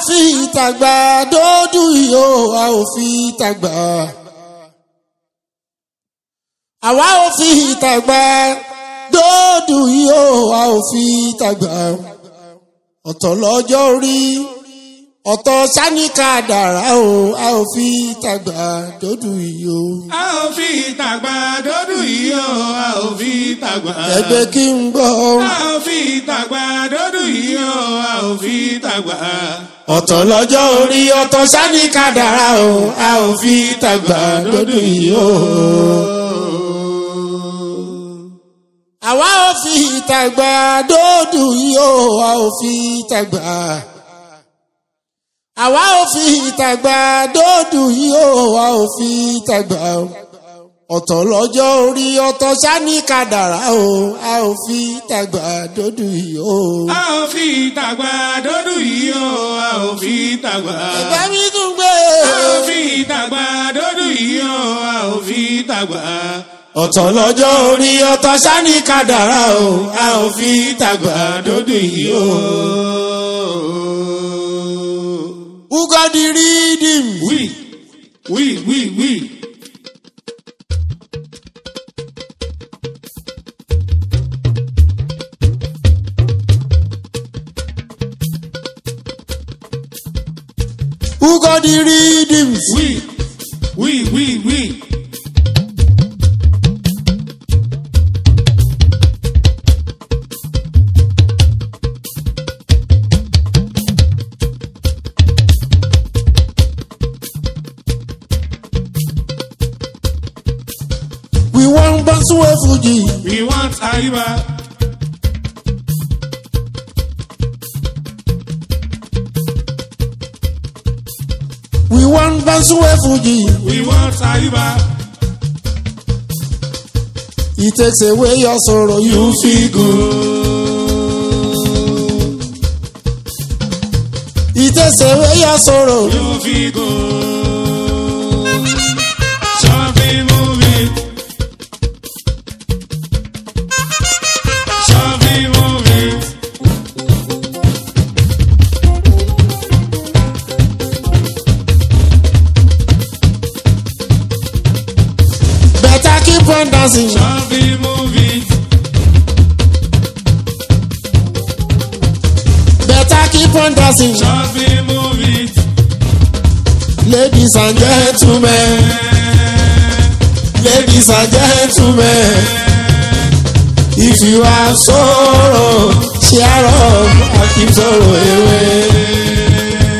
fi ìtàgbà dódú yìí o a ò fi ìtàgbà. àwa ò fi ìtàgbà dódú yìí o a ò fi ìtàgbà. ọ̀tọ̀ lọ́jọ́ orí ọ̀tọ̀ sáníkà dàrá o a ò fi ìtàgbà dódú yìí o. a ò fi ìtàgbà dọ́dún yìí o a ò fi ìtàgbà. ẹgbẹ́ kí n gbọ́. a ò fi ìtàgbà dọ́dún yìí o a ò fi ìtàgbà. ọ̀tọ̀ lọ́jọ́ orí ọ̀tọ̀ sáníkà dàrá o a ò fi ìtàgbà dódú yìí o. àwa ò fi ìtàgbà dódù yìí o a ò fi ìtàgbà. àwa ò fi ìtàgbà dódù yìí o a ò fi ìtàgbà. ọ̀tọ̀ lọ́jọ́ orí ọ̀tọ̀ sani kàdàrà o a ò fi ìtàgbà dódù yìí o. a ò fi ìtàgbà dọ́dún yìí o a ò fi ìtàgbà. ẹgbẹ́ mi tún gbé. a ò fi ìtàgbà dọ́dún yìí o a ò fi ìtàgbà. ọ̀tọ̀ lọ́jọ́ orí ọ̀tọ̀ sani kàdàrà o a ò fi ìtàgbà dódù yìí o. Who got the rhythm? wí wí wí wí. Who got the rhythms? wí wí wí wí. We want Bansuwe Fuji. we want àyíbá. We want Bansuwe Fuji. we want àyíbá. It takes away your sorrow, you feel good. It takes away your sorrow. You feel good. Shopping movie. Shopping movie. Better keep on dancing. Shopping movie. Better keep on dancing. Shopping movie. Ladies and gentlemen. Ladies and gentlemen. If you have sorrow, cheer up and keep sorrow away.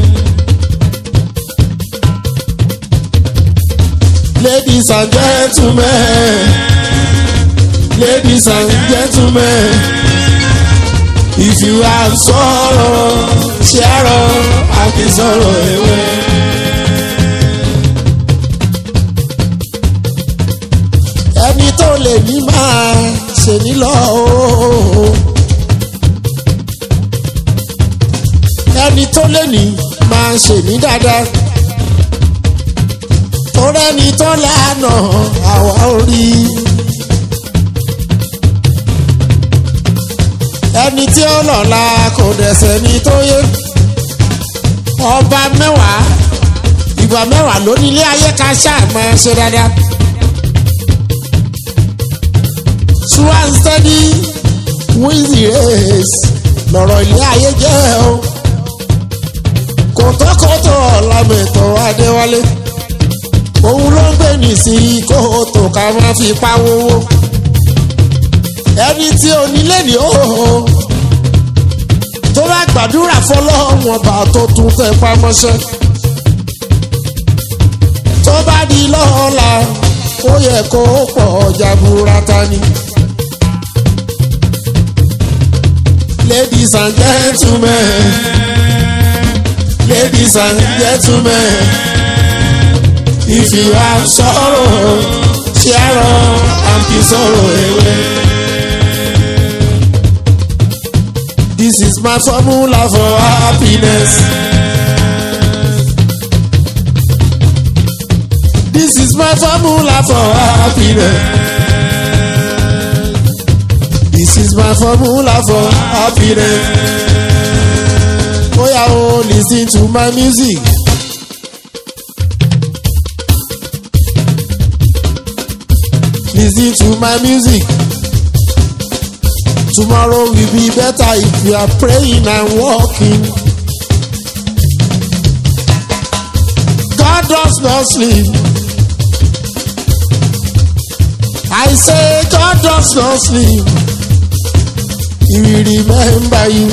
Ladies and gentlemen, ladies and gentlemen, if you have sorrow, cheer up and keep sorrow away. Ẹni tó lè ní máa ṣe ní lọ ooo. Ẹni tó lè ní máa ṣe ní dáadáa torẹ́ni tó lànà àwa orí. ẹni tí ó lọ́la kò dẹ̀sẹ̀ ní tó yé. ọba mẹ́wàá ìgbà mẹ́wàá ló ní ilé ayé ká ṣáà máa ṣe dáadáa. True and steady wins the race lọ̀rọ̀ ilé ayé jẹ́ o. kòtòkòtò ọ̀làmẹ̀tọ̀ Adéwálé òun ló ń gbé ní sí kóòtò ká máa fi pawówó ẹni tí onílé ní òhò tó bá gbàdúrà fọlọ́wọ́n ọba tó tún tẹ pamọ́ṣẹ́ tó bá di lọ́la ó yẹ kó pọ̀ jaburata ni. ladies and gentlemen ladies and gentlemen. If you have sorrow, cheer up and keep sorrow away. This is my formula for happiness. This is my formula for happiness. This is my formula for happiness. Oya o listen to my music. Listen to my music. Tomorrow will be better if you are praying and walking. God does not sleep. I say God does not sleep. He will remember you.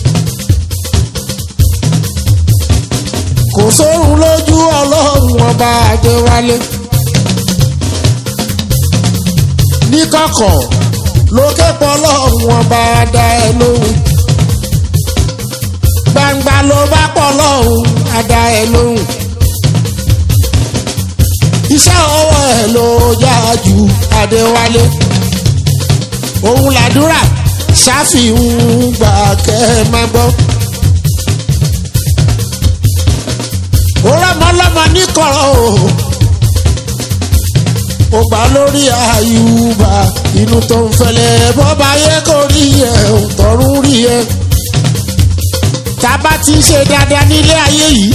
Kò sórun lójú ọlọ́run ọba Adéwálé. Níkọ̀kọ̀ lókè pọ̀ ọlọ́run ọba Adá ẹ lóhùn. Gbangba ló bá pọ̀ ọlọ́run Adá ẹ lóhùn. Iṣẹ́ ọwọ́ ẹ̀ ló yá ju Adéwálé. Òun làdúrà ṣáfihàn gbà kẹ́ ẹ má gbọ́. ó rọ́mọlọ́mọ níkọ̀rọ̀ o ó gbà lórí àyùbá inú tó ń fẹlẹ̀ bọ́ba yẹ kó rí ẹ tọ̀run rí ẹ tábà ti ń ṣe dáadáa nílé ayé yìí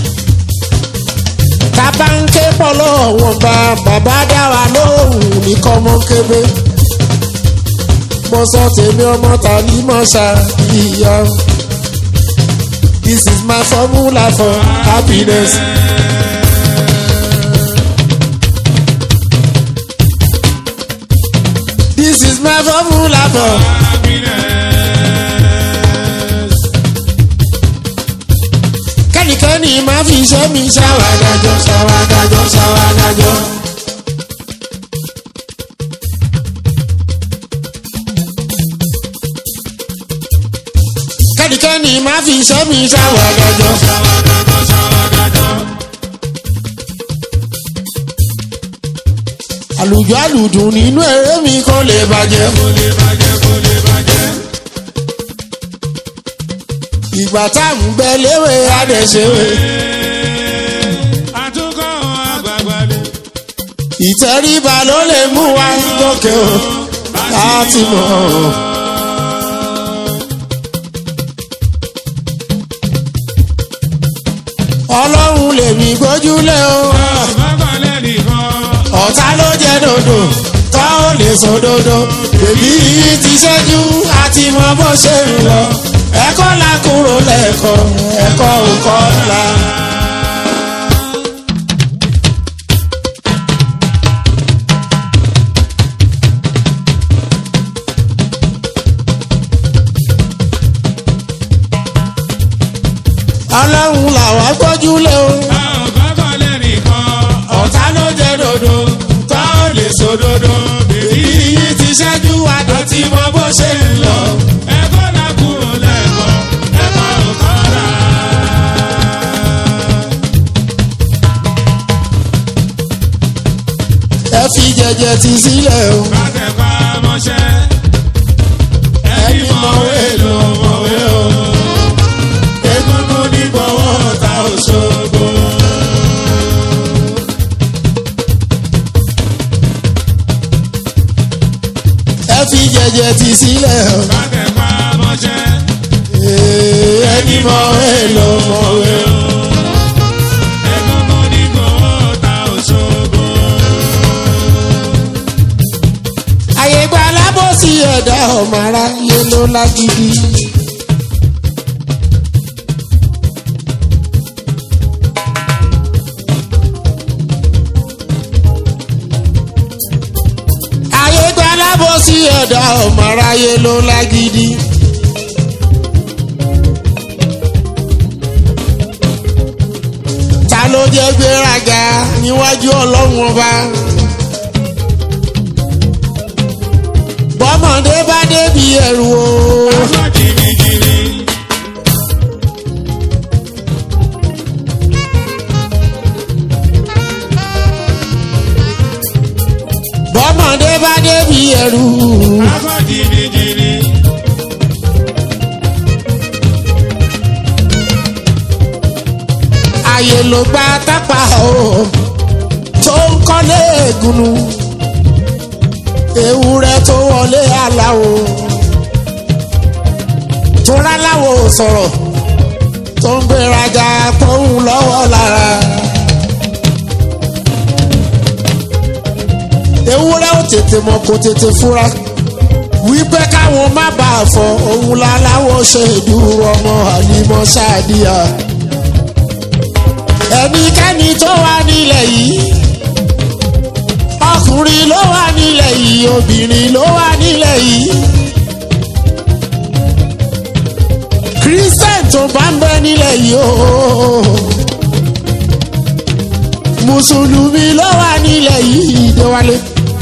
tábà ń ké pọ̀ lọ́wọ́ bá bàbá dá wa lóhùn ní kọ́mọ́ kébé mo sọ tèmi ọmọ tàbí mọ̀ ṣàbíyá. This is my formula for happiness. This is my formula for kẹ́nikẹ́ni máa fi iṣẹ́ mi ṣàwádájọ́ ṣàwádájọ́ ṣàwádájọ́. kẹ́nikẹ́ni máa fi iṣẹ́ mi ṣàwádájọ́. àlùjọ àlùdùn nínú eré mi kò lè bàjẹ́. ìgbà tá à ń gbẹ léwé adẹ̀ṣewé. àtúkọ̀ àgbààgbà ni. ìtẹríba ló lè mú wa gòkè o láti mọ̀ ọ́. ọlọ́run lèmi gbójúlé o. bàbá lẹ́nìkan. ọ̀tá ló jẹ́ dòdò tó ò lè sọ dòdò. bèbí yìí ti ṣẹ́jú àti mọ bó ṣe ń lọ. ẹ̀kọ́ la kúrò lẹ́ẹ̀kọ́ ẹ̀kọ́ ò kọ́ la. ọlọ́run làwa gbójúlé o. bàbá lẹ́nìkan. ọ̀tá ló jẹ́ dòdò tó ò lè sọ dòdò. bèbí yìí ti ṣẹ́jú àdọ̀tí mọ bó ṣe ń lọ. ẹ̀kọ́ la kúrò lẹ́kọ̀ọ́ ẹ̀kọ́ ò kọ́ra. ẹ fi jẹjẹ ti sílẹ̀ o. bàtẹ̀pá mọ́ṣẹ́. ẹni mọ̀wé ló mọ̀wé o. egungun ní gbọ́wọ́ ta Òṣogbo. ẹ fi jẹjẹ ti sílẹ̀ o. bàtẹ̀pá mọ́ṣẹ́. Ee, ẹni mọ̀wé ló mọ̀wé o. egungun ní gbọ́wọ́ ta Òṣogbo. àyè gba alábòsí ẹ̀dá ọmọ aráyé ló lágídí. àyè gba alábòsí ẹ̀dá ọmọ aráyé ló lágídí. ta ló jẹ́ gbéraga níwájú ọlọ́run ọba. bọ́mọdé bá débi ẹ̀rù o. aṣọ jìnnìjìnnì. bọ́mọdé bá débi ẹ̀rù. aṣọ jìnnìjìnnì. ààyè ló gba tápà o tó ń kọ́lé ègúnú ewúrẹ́ tó wọlé aláwo tó ráláwo sọ̀rọ̀ tó ń gbéraga pọ́hùn lọ́wọ́ lára. ewúrẹ́ ò tètè mọ̀ kó tètè fura wípé káwọn má bàa fọ òun láláwọ̀ ṣe ìdúró ọmọ àlímọ́ ṣáàdìyà. ẹnikẹ́ni tó wà nílẹ̀ yìí ọkùnrin ló wà nílẹ̀ yìí obìnrin ló wà nílẹ̀ yìí. christian tó bá ń bẹ nílẹ̀ yìí ooo mùsùlùmí ló wà nílẹ̀ yìí déwálé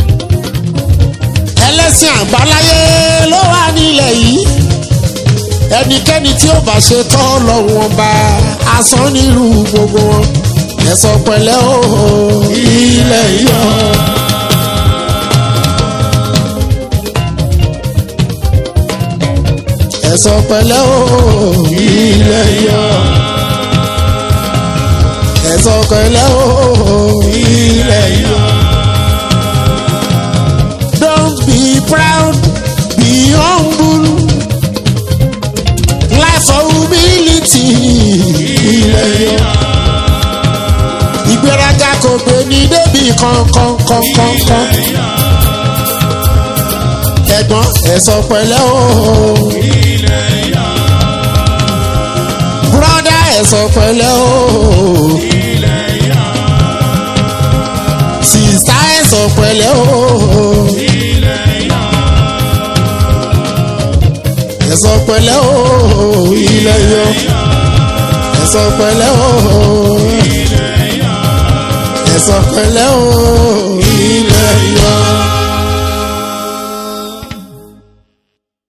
ẹlẹ́sìn àbáláyé ló wà nílẹ̀ yìí ẹnikẹ́ni tí ó bá ṣe tọ́ lọ́wọ́n bá asán nírú gbogbo wọn ẹ̀sọ́ pẹ̀lẹ́ ooo ilẹ̀ yọ. ẹ̀sọ́ pẹ̀lẹ́ ooo ilẹ̀ yọ. ẹ̀sọ́ pẹ̀lẹ́ ooo ilẹ̀ yọ. Don't be proud, be humble. Life for humility. Ilẹ̀ yọ. Ìgbéraga kò gbé ní débi kankan kankan kan. Ẹ̀gbọ́n ẹ̀sọ́ pẹ̀lẹ́ ooo. Bùrọ̀dá ẹ̀sọ́ pẹ̀lẹ́ ooo. Sìsá ẹ̀sọ́ pẹ̀lẹ́ ooo. ẹ̀sọ́ pẹ̀lẹ́ ooo ilẹ̀ yọ ẹ̀sọ́ pẹ̀lẹ́ ooo ẹ̀sọ́ pẹ̀lẹ́ ooo ilẹ̀ yọ.